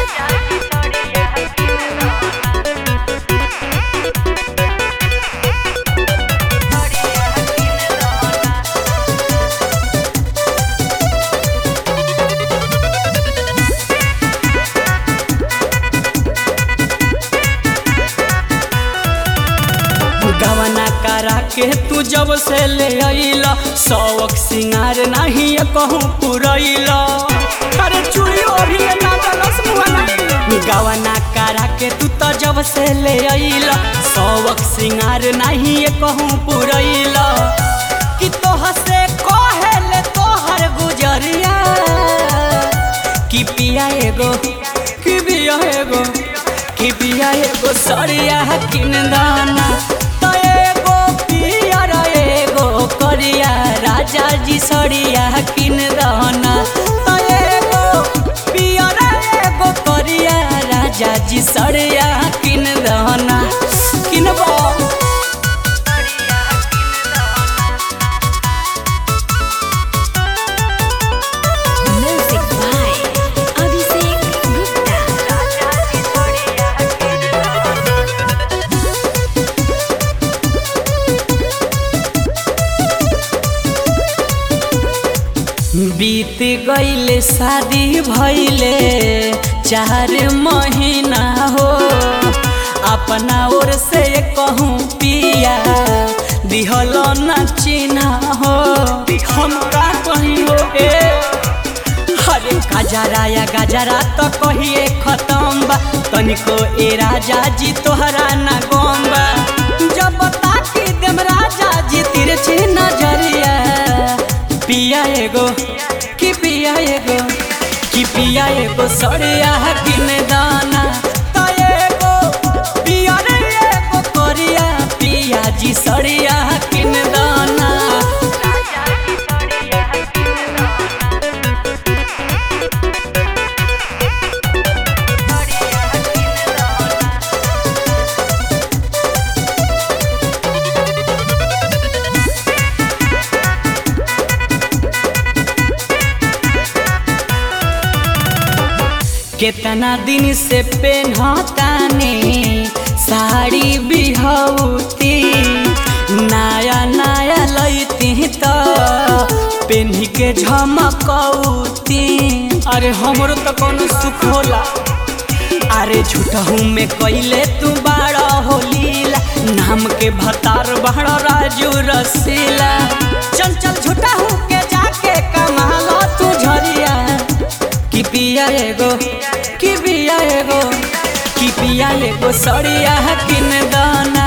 गवना करा के तू जब से ले अइला शौक सिंगार नहीं कहूँ पुरैला अरे चूड़ी ओढ़ी ना दलस मुहना गवना करा के तू तो जब से ले अइला शौक सिंगार नहीं कहूँ पुरैला कि तोह से कहेले तोहर गुजरिया कि पिया एगो कि पिया एगो कि पिया एगो सरिया किन दाना तो एगो पियर एगो करिया राजा जी सरिया किन दाना तो एगो पियर एगो करिया राजा जी सरिया किन दाना किनबो Music by Abhishek Gupta. बीत गईले शादी भइले चार महीना हो अपना ओर से कहूँ पिया दिहल न चिन्हा हो हम का कहीं हो ए अरे गजरा या गजरा तो कहिए खत्म बा तनिको ए राजा जी तोहरा ना गम बा जब ताकी देम राजा जी तिरछी नजरिया पिया एगो कि पिया एगो कि पिया एगो सड़िया किन दाना तो एगो पिया रे एगो करिया पिया जी सड़िया किन दाना केतना दिन से पेन्हताने साड़ी बिहौती नया नया लैती त पेन्ही के झमकौती अरे हमरो तो कोनो सुख होला अरे झूठहू में कैले तू बाड़ा होलीला नाम के भतार बाड़ा राजू रसीला चल चल झूठहू के जाके कमाला तू झरिया कि पिया एगो कि पिया एगो कि पिया एगो सड़िया किन दाना